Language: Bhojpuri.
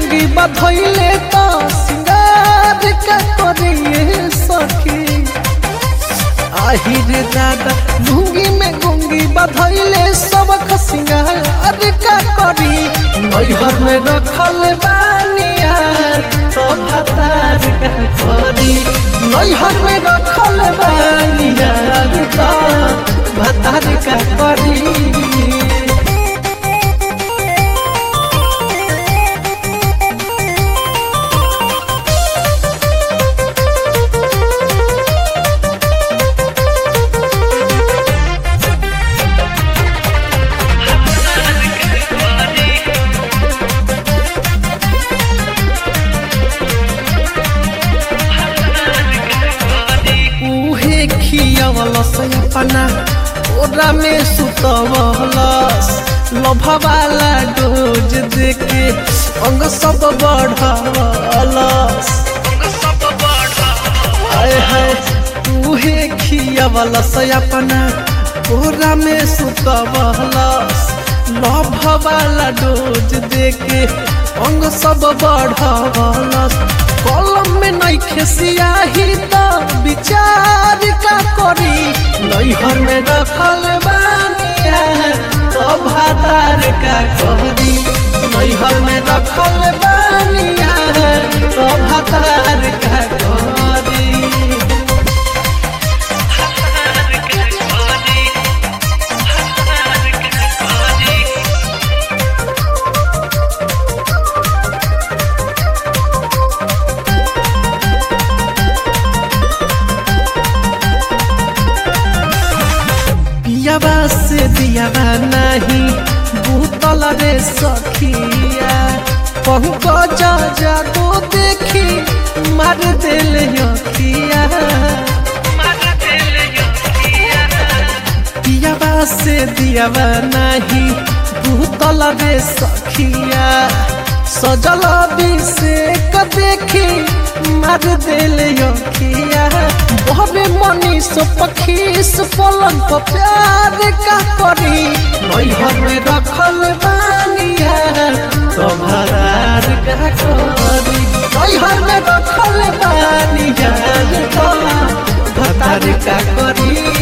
गुंगी बधैले तो सिंगार का करिए सखी आहिर दादा गुंगी में गुंगी बधैले सब सिंगार का करी नैहर में रखल बानिया तो भतार का करी नैहर में रखल बानिया तो भतार का करी उहे खियवलस अपना ओरा में सुतवलस लभवाला डोज देके अंग सब बढ़वलस हाय हाय उहे खियवलस अपना ओरा में सुतवलस लभवाला डोज देके अंग सब बढ़वलस कलम में नहीं खेसियाही तो विचार का करी नैहर में रखल बानिया तो भातार का करी नैहर में रखल बानिया तो भातार का करी पियाबा से दियाबा नहीं भूतल रे सखिया पहुँच जा जा तो देखी मार दिल यखिया पियाबा से दियाबा नहीं भूतल रे सखिया सजल अभिषेक देखी मार दिल यखिया बहबे मनीष पखीस पलंग पर प्यार का करी नैहर में रखल बानिया तो भरार का करी नैहर में रखल बानिया तो भतार का करी